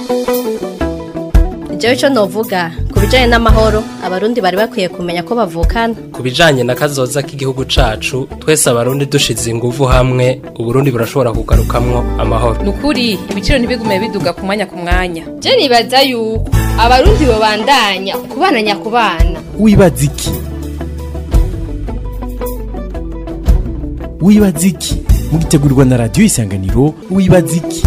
jewe ico novuga ku bijanye n'amahoro abarundi bari bakwiye kumenya ko bavukana ku bijanye na kazoza k'igihugu cacu twese abarundi dushize inguvu hamwe uburundi burashobora kugarukamwo amahoro nukuri ibiciro ntibigume biduga ku mwanya ku mwanya je nibaza yuko abarundi bobandanya kubana nyakubana wibaza iki wibaza iki mugitegurirwa na radiyo isanganiro wibaza iki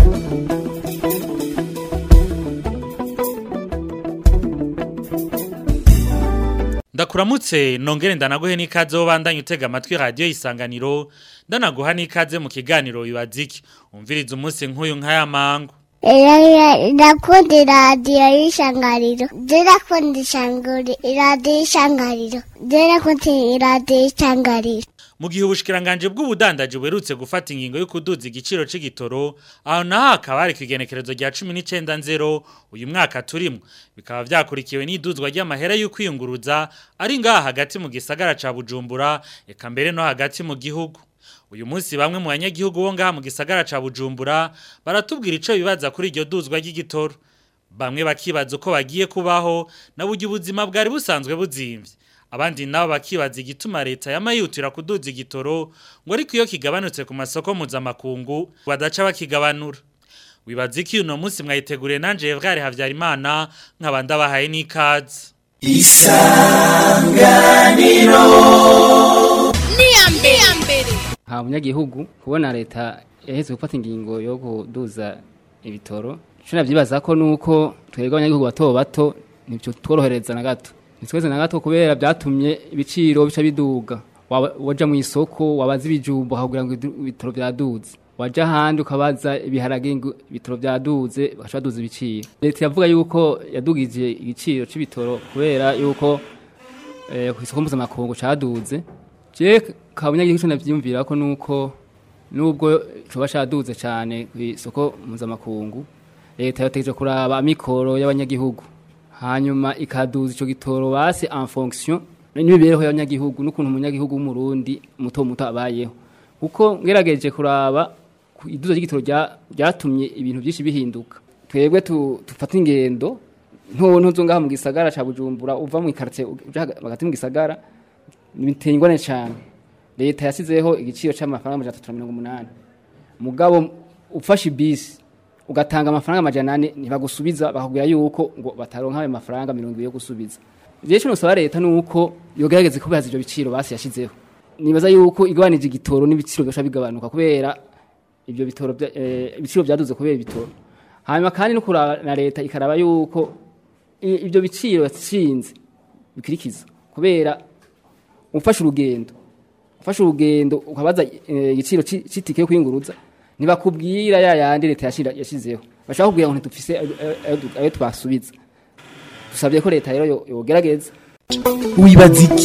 ndakuramutse nongere ndanaguhe n'ikaze wo bandanye utega amatwi radiyo isanganiro ndanaguha n'ikaze mu kiganiro wibaza iki umviriza umunsi nk'uyu nk'aya mangu ndakunda iradiyo y'ishangariro ndakunda ishanguri iradiyo y'ishangariro ndakunda iradiyo y'ishangariro mu gihe ubushikiranganje bw'ubudandaji buherutse gufata ingingo yo kuduza igiciro c'igitoro aho naho hakaba hari kwigenekerezo rya 19 nzero uyu mwaka turimo bikaba vyakurikiwe n'iduzwa ry'amahera yo kwiyunguruza ari ngaha hagati mu gisagara ca Bujumbura eka mbere no hagati mu gihugu uyu munsi bamwe mu banyagihugu bo ngaha mu gisagara ca Bujumbura baratubwira ico bibaza kuri iryo duzwa ry'igitoro bamwe bakibaza uko bagiye kubaho na buryo ubuzima bwari busanzwe buzimvye abandi nabo bakibaza igituma leta yamayutira kuduza igitoro ngo ariko iyo kigabanutse ku masoko mpuzamakungu badaca bakigabanura wibaza iki uno munsi mwayiteguriye nanje Evgare Havyarimana nk'abandi abahaye n'ikaze isanganiro niyambere nta munyagihugu kubona leta yaheze gufata ingingo yo kuduza ibitoro cyo navyibaza ko nuko twebwe abanyagihugu bato bato nivyo tworohereza na gato nitweze na gato kubera byatumye ibiciro bica biduga waja mu isoko wabaza ibijumbo kugira ngo ibitoro byaduze waja ahandi ukabaza ibiharage ibitoro byaduze bagaca baduza ibiciro leta yavuga yuko yadugije igiciro c'ibitoro kubera yuko eh, ku isoko mpuzamakungu caduze je kabunyagihugu navyiyumvira ko nuko nubwo coba caduze cane ku isoko mpuzamakungu leta yategereje kuraba amikoro y'abanyagihugu hanyuma ikaduza ico gitoro basi en fonction n'imibereho y'abanyagihugu n'ukuntu umunyagihugu w'umurundi muto muto abayeho kuko ngerageje kuraba iduza ry'igitoro ryatumye ibintu byinshi bihinduka twebwe tufata ingendo ntonto zo ngaha mu gisagara ca Bujumbura uva mu quartier uja hagati mu gisagara biteye ingwane cyane leta yasizeho igiciro c'amafaranga 380 mugabo ufashe bisi ugatanga amafaranga amajana ane ntibagusubiza bakubwira yuko ngo bataronka ayo mafaranga mirongo ibiri yo gusubiza rero icyo nusaba leta ni uko yogerageza kubihaza ibyo biciro basi yashyizeho nibaza yuko igabanije igitoro n'ibiciro bigasha bigabanuka kubera ibyo bitoro ibiciro byaduze kubera ibitoro hanyuma kandi no kuraba na leta ikaraba yuko ibyo biciro yashinze bikurikiza kubera ufashe urugendo ufashe urugendo ukabaza igiciro c'itike yo kwinguruza ntibakubwira ya yandi leta yashizeho bashaka kubwira ngo ntitufise ayo twasubiza dusabye ko leta rero yogerageza wibaza iki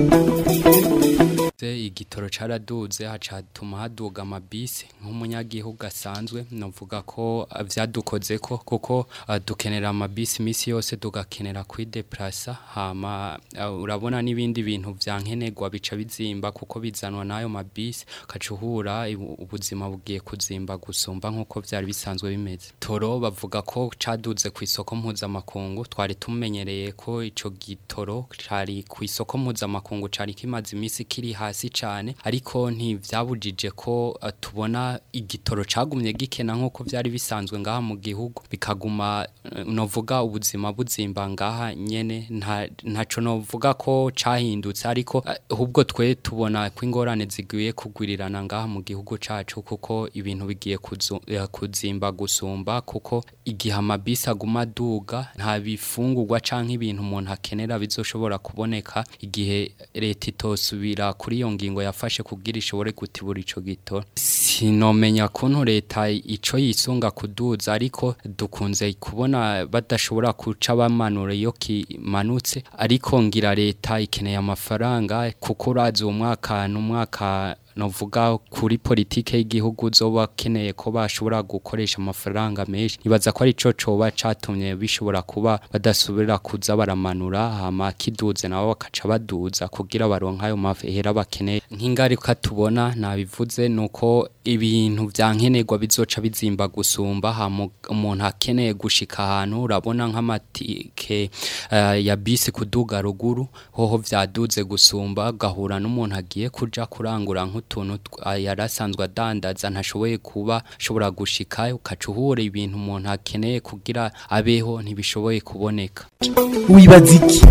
igitoro caraduze hacatuma haduga amabisi nk'umunyagihugu asanzwe novuga ko vyadukozeko kuko uh, dukenera amabisi misi yose tugakenera kwideplasa hama uh, urabona n'ibindi bintu vyankenerwa bica bizimba kuko bizanwa n'ayo mabisi kacuhura ubuzima bugiye kuzimba gusumba nk'uko vyari bisanzwe bimeze toro bavuga ko caduze ku isoko mpuzamakungu twari tumenyereye ko ico gitoro cari ku isoko mpuzamakungu cari kimaze imisi kiri hasi cyane ariko ntivyabujije ko uh, tubona igitoro cagumye gikena nkuko vyari bisanzwe ngaha mu gihugu bikaguma uh, novuga ubuzima buzimba ngaha nyene nta ntaco novuga ko cahindutse ariko ahubwo uh, twe tubona ko ingorane ziguye kugwirirana ngaha mu gihugu cacu kuko ibintu bigiye kuzimba gusumba kuko igihe amabisi aguma duga nta bifungurwa canke ibintu umuntu akenera bizoshobora kuboneka igihe leta itosubira kuri iyo ngingo yafashe kugira ishobore gutibura ico gito sinomenya kuntu leta ico yisunga kuduza ariko dukunze kubona badashobora kuca bamanura iyo kimanutse ariko ngira leta ikeneye amafaranga kuko urazi uwo mwaka n'umwaka novuga kuri politike y'igihugu zoba keneye ko bashobora gukoresha amafaranga menshi nibaza ko ari ico coba catumye bishobora kuba badasubira kuza baramanura hama kiduze nabo bakaca baduza kugira baronka ayo mahera bakeneye nk'ingaruka tubona nabivuze nuko ibintu vyankenerwa bizoca bizimba gusumba hama umuntu akeneye gushika ahantu urabona nk'amatike uh, ya bisi kuduga ruguru hoho vyaduze gusumba gahura n'umuntu agiye kuja kurangura nk'utuntu yarasanzwe adandaza ntashoboye kuba ashobora gushika ukaca uhura ibintu umuntu akeneye kugira abeho ntibishoboye kuboneka wibaza iki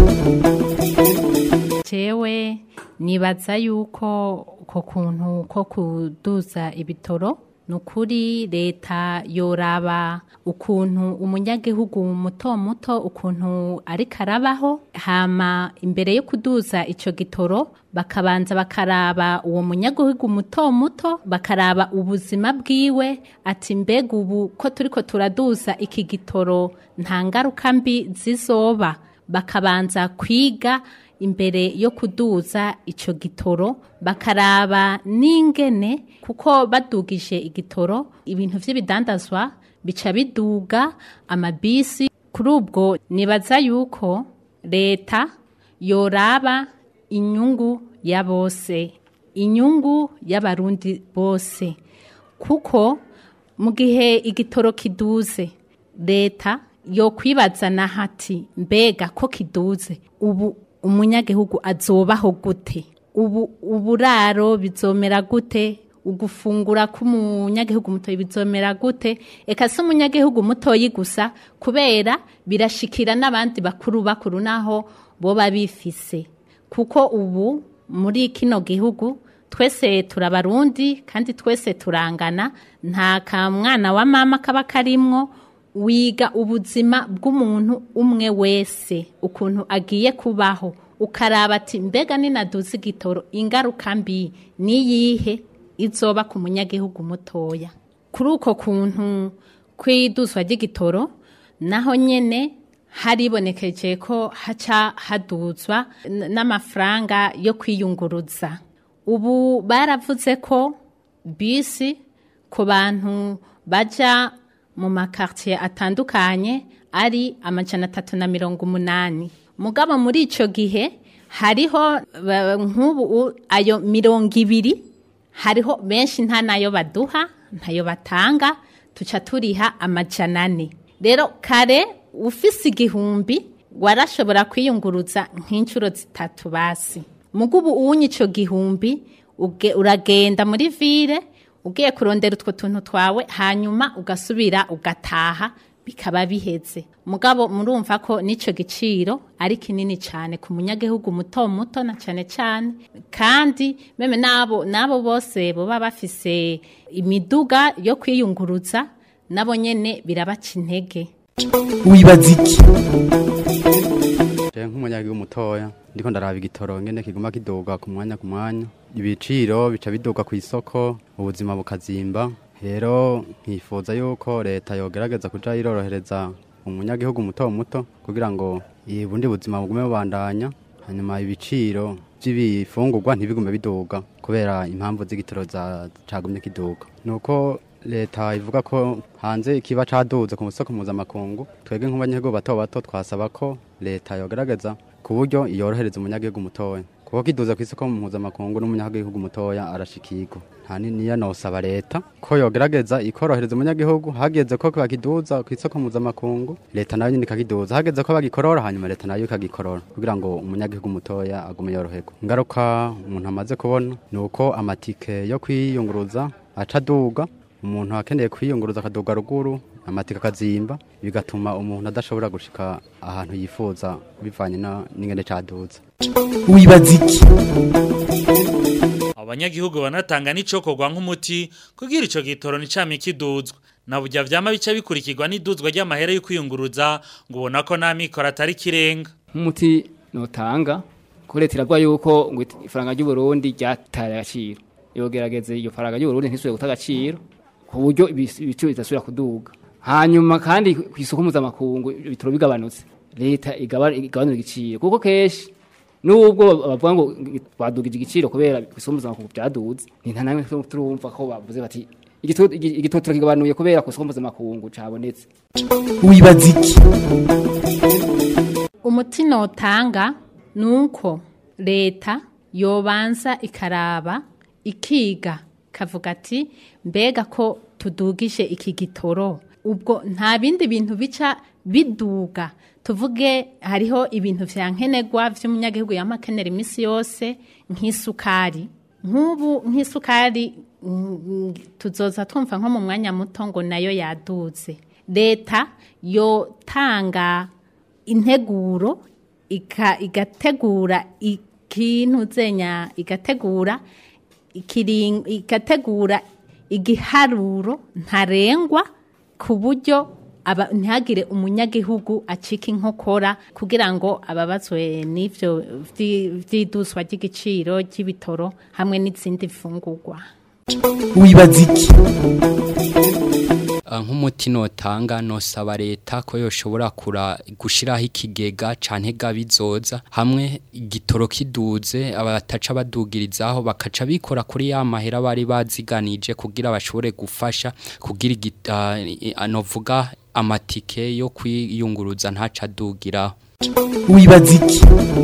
jewe nibaza yuko uko kuntu ko kuduza ibitoro ni ukuri leta yoraba ukuntu umunyagihugu muto muto ukuntu ariko arabaho hama imbere yo kuduza icyo gitoro bakabanza bakaraba uwo munyagihugu muto muto bakaraba ubuzima bwiwe ati mbega ubu ko turi ko turaduza iki gitoro nta ngaruka mbi zizoba bakabanza kwiga imbere yo kuduza icyo gitoro bakaraba n'ingene kuko badugije igitoro ibintu by'ibidandazwa bica biduga amabisi kuri ubwo nibaza yuko leta yoraba inyungu ya bose inyungu y'abarundi bose kuko mu gihe igitoro kiduze leta yo kwibaza na hati mbega ko kiduze ubu umunyagihugu azobaho gute ubu uburaro bizomera gute ugufungura k'umunyagihugu mutoyi bizomera gute eka si umunyagihugu mutoyi gusa kubera birashikira n'abandi bakuru bakuru naho boba bifise kuko ubu muri kino gihugu twese turabarundi kandi twese turangana nta kamwana wa mama kaba karimwo wiga ubuzima bw'umuntu umwe wese ukuntu agiye kubaho ukaraba ati mbega ninaduze igitoro ingaruka mbi niyihe izoba ku munyagihugu mutoya kuri uko kuntu kw'iduzwa ry'igitoro naho nyene haribonekeje ko haca haduzwa n'amafaranga yo kwiyunguruza ubu baravuze ko bisi ku bantu baja mu makartier atandukanye ari amajana atatu na mirongo umunani mugabo muri icyo gihe hariho nk'ubu ayo mirongo ibiri hariho benshi nta nayo baduha ntayo batanga tuca turiha amajana ane rero kare ufise igihumbi warashobora kwiyunguruza nk'inshuro zitatu basi mugubu uwunye icyo gihumbi uragenda muri vire ugiye kurondera utwo tuntu twawe hanyuma ugasubira ugataha bikaba biheze mugabo murumva ko n'icyo giciro ari kinini cyane ku munyagihugu muto muto na cyane cyane kandi meme nabo nabo bose baba bafise imiduga yo kwiyunguruza nabo nyene birabaca intege wibaza iki nk'umunyagihugu mutoya ndiko ndaraba igitoro ngene kiguma kiduga ku mwanya ku mwanya ibiciro bica biduga ku isoko ubuzima bukazimba rero nkifuza yuko leta yogerageza kuja irorohereza umunyagihugu muto muto kugira ngo ubundi buzima bugume bubandanya hanyuma ibiciro by'ibifungurwa ntibigume biduga kubera impamvu z'igitoro cagumye kiduga nuko leta ivuga ko hanze ikiba caduze ku musoko mpuzamakungu twebwe nk'abanyagihugu bato bato twasaba ko leta yogerageza ku buryo yorohereza umunyagihugu mutoya kuko kiduza ku isoko mpuzamakungu n'umunyagihugu mutoya arashikirwa nta niyo nosaba leta ko yogerageza ikorohereza umunyagihugu hageze ko bakiduza ku isoko mpuzamakungu leta nayo nyine ikakiduza hageze ko bagikorora hanyuma leta nayo ikagikorora kugira ngo umunyagihugu mutoya agume yoroherwa ingaruka umuntu amaze kubona ni uko amatike yo kwiyunguruza aca aduga umuntu akeneye kwiyunguruza akaduga ruguru amatike akazimba bigatuma umuntu adashobora gushika ahantu yifuza bivanye n'ingene caduza wibaza iki abanyagihugu banatanga n'icokorwa nk'umuti kugira ico gitoro nicame kiduzwa na burya vyama bica bikurikirwa n'iduzwa ry'amahera yo kwiyunguruza ngo ubona ko nta mikoro atari kirenga nk'umuti notanga ko leta iravuga yuko ngo ifaranga ry'uburundi ryataye agaciro yogerageze iyo faranga ry'uburundi ntisubire guta agaciro ku buryo ibiciro bidasubira kuduga hanyuma kandi ku isoko mpuzamakungu ibitoro bigabanutse leta igabanura igiciro kuko kenshi nubwo bavuga ngo badugije igiciro kubera kusumbuza ku byaduze ni nta namwe turumva ko bavuze bati igito igito turakigabanuye kubera kusumbuza makungu cabonetse wibaza iki umuti notanga ni uko leta yobanza ikaraba ikiga kavuga ati mbega ko tudugije iki gitoro ubwo nta bindi bintu bica biduga tuvuge hariho ibintu vya nkenerwa vy'umunyagihugu yamakenera iminsi yose nk'isukari nk'ubu nk'isukari mm, tuzoza twumva nko mu mwanya muto ngo nayo yaduze leta yotanga integuro ika- igategura ikintu zenya igategura ikiring- igategura igiharuro ntarengwa ku buryo aba- ntihagire umunyagihugu acika inkokora kugira ngo ababazwe n'ivyo vyi- vy'iduswa ry'igiciro ry'ibitoro hamwe n'izindi mfungurwa wibaza iki Ah, nk'umuti notanga nosaba leta ko yoshobora kura gushiraho ikigega canke gabizoza hamwe igitoro kiduze abataca badugirizaho bakaca bikora kuri ya mahera bari baziganije kugira bashobore gufasha kugira igit- ah, i- anovuga amatike yo kwiyunguruza ntaca adugiraho wibaza iki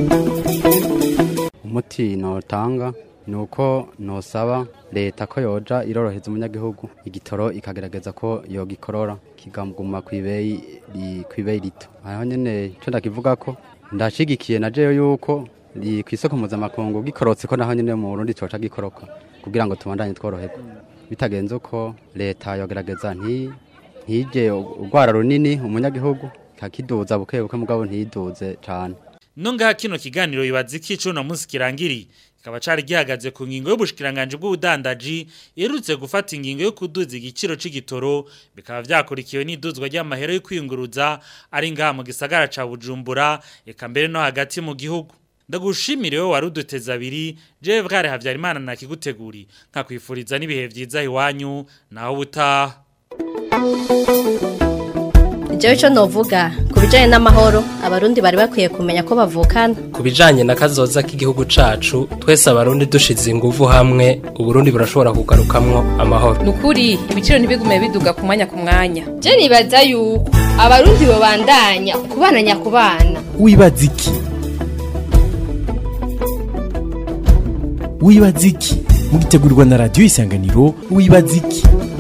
umuti notanga ni uko nosaba leta ko yoja iroroheza umunyagihugu igitoro ikagerageza ko yogikorora kigaguma kw'ibeyi ri- kw'ibeyi rito aho nyene ico ndakivuga ko ndashigikiye na jeyo yuko ri kw'isoko mpuzamakungu gikorotse ko naho nyene mu Burundi coca gikoroka kugira ngo tubandanye tworoherwa bitagenze uko leta yogerageza nti ntije urwara runini umunyagihugu kakiduza buke buke mugabo ntiduze cane Nunga kino kiganiro bibaza iki cuno munsi kirangiri kikaba cari gihagaze ku ngingo y'ubushikiranganje bw'ubudandaji yerutse gufata ingingo yo kuduza igiciro c'igitoro bikaba vyakurikiwe n'iduzwa ry'amahera yo kwiyunguruza ari ngaha mu gisagara ca Bujumbura eka mbere no hagati mu gihugu ndagushimire wowe waruduteze abiri jewe bware havyarimana nakiguteguri nkakwifuriza n'ibihe vyiza iwanyu naho butaha Jewe ico novuga ku bijanye n'amahoro abarundi bari bakwiye kumenya ko bavukana ku bijanye na kazoza k'igihugu cacu twese abarundi dushize inguvu hamwe uburundi burashobora kugarukamwo amahoro Nukuri ibiciro ntibigume biduga ku mwanya ku mwanya. Je nibaza yuko abarundi babandanya kubana nyakubana. wibaza iki wibaza iki mugitegurirwa na radiyo isanganiro wibaza iki